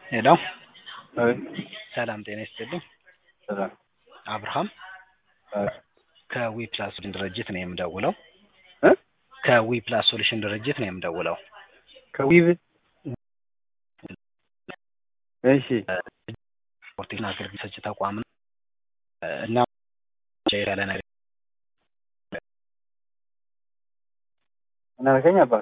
ሄሎ አይ ሰላም ጤና ይስጥልኝ። ሰላም አብርሃም አይ ከዊ ፕላስ ሶሉሽን ድርጅት ነው የምደውለው። እ ከዊ ፕላስ ሶሉሽን ድርጅት ነው የምደውለው። ከዊብ እሺ ስፖርትና አገልግሎት ሰጪ ተቋም ነው እና ያለ ነገር ምን አልከኝ አባት?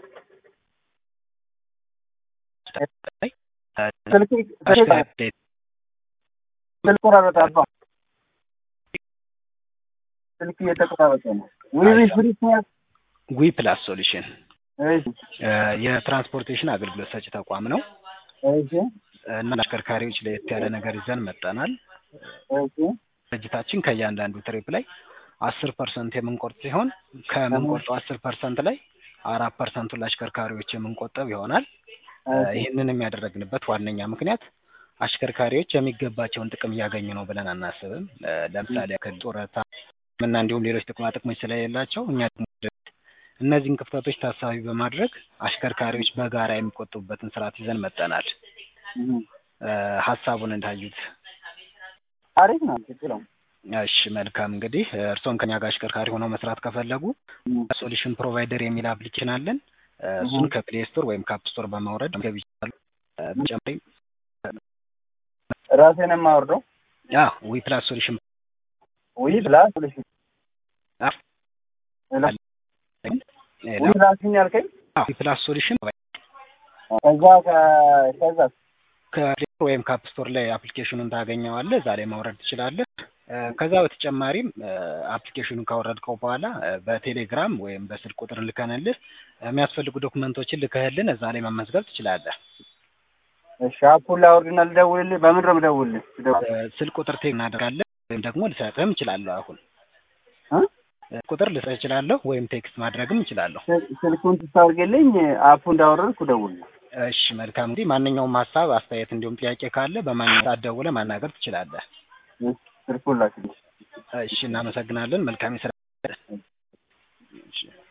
ስልክ ስልክ ስልክ ቆራረጠ አባ ስልክ እየተቆራረጠ ነው። ዊብ ፍሪስ ነው ዊ ፕላስ ሶሉሽን እሺ የትራንስፖርቴሽን አገልግሎት ሰጪ ተቋም ነው እሺ እና አሽከርካሪዎች ለየት ያለ ነገር ይዘን መጠናል። እሺ ድርጅታችን ከእያንዳንዱ ትሪፕ ላይ አስር ፐርሰንት የምንቆርጥ ሲሆን ከምንቆርጠው አስር ፐርሰንት ላይ አራት ፐርሰንቱን ለአሽከርካሪዎች የምንቆጠብ ይሆናል። ይህንን ያደረግንበት ዋነኛ ምክንያት አሽከርካሪዎች የሚገባቸውን ጥቅም እያገኙ ነው ብለን አናስብም። ለምሳሌ ያክል ጡረታ እና እንዲሁም ሌሎች ጥቅማ ጥቅሞች ስለሌላቸው እኛ ደግሞ እነዚህን ክፍተቶች ታሳቢ በማድረግ አሽከርካሪዎች በጋራ የሚቆጥቡበትን ስርዓት ይዘን መጠናል። ሀሳቡን እንዳዩት አሪፍ ነው። ችግር ነው። እሺ መልካም እንግዲህ እርስዎም ከኛ ጋር አሽከርካሪ ሆነው መስራት ከፈለጉ ሶሉሽን ፕሮቫይደር የሚል አፕሊኬሽን አለን። እሱን ከፕሌይ ስቶር ወይም ከአፕ ስቶር በማውረድ ገቢ ይችላሉ። በተጨማሪም ራሴን የማወርደው ያ ዊ ፕላስ ሶሉሽን ዊ ፕላስ ሶሉሽን ዊ ፕላስ ምን ያልከኝ? ዊ ፕላስ ሶሉሽን ከዛ ከዛ ከፕሌይ ስቶር ወይም ከአፕ ስቶር ላይ አፕሊኬሽኑን ታገኘዋለህ። እዛ ላይ ማውረድ ትችላለህ። ከዛ በተጨማሪም አፕሊኬሽኑን ካወረድከው በኋላ በቴሌግራም ወይም በስልክ ቁጥር ልከንልህ የሚያስፈልጉ ዶክመንቶችን ልከህልን እዛ ላይ መመዝገብ ትችላለህ። እሺ አፑን ላውርድና ልደውልልህ። በምን ነው የምደውልልህ? ስልክ ቁጥር ቴክ እናደርጋለን ወይም ደግሞ ልሰጥህም እችላለሁ። አሁን እ ቁጥር ልሰጥ እችላለሁ ወይም ቴክስት ማድረግም እችላለሁ። ስልኩን ስታወርግልኝ አፑ እንዳወረድኩ ደውልልህ። እሺ መልካም። እንግዲህ ማንኛውም ሀሳብ፣ አስተያየት እንዲሁም ጥያቄ ካለ በማንኛውም ሰዓት ደውለህ ማናገር ትችላለህ። ስልኩን ላክልኝ። እሺ እናመሰግናለን። መልካም የስራ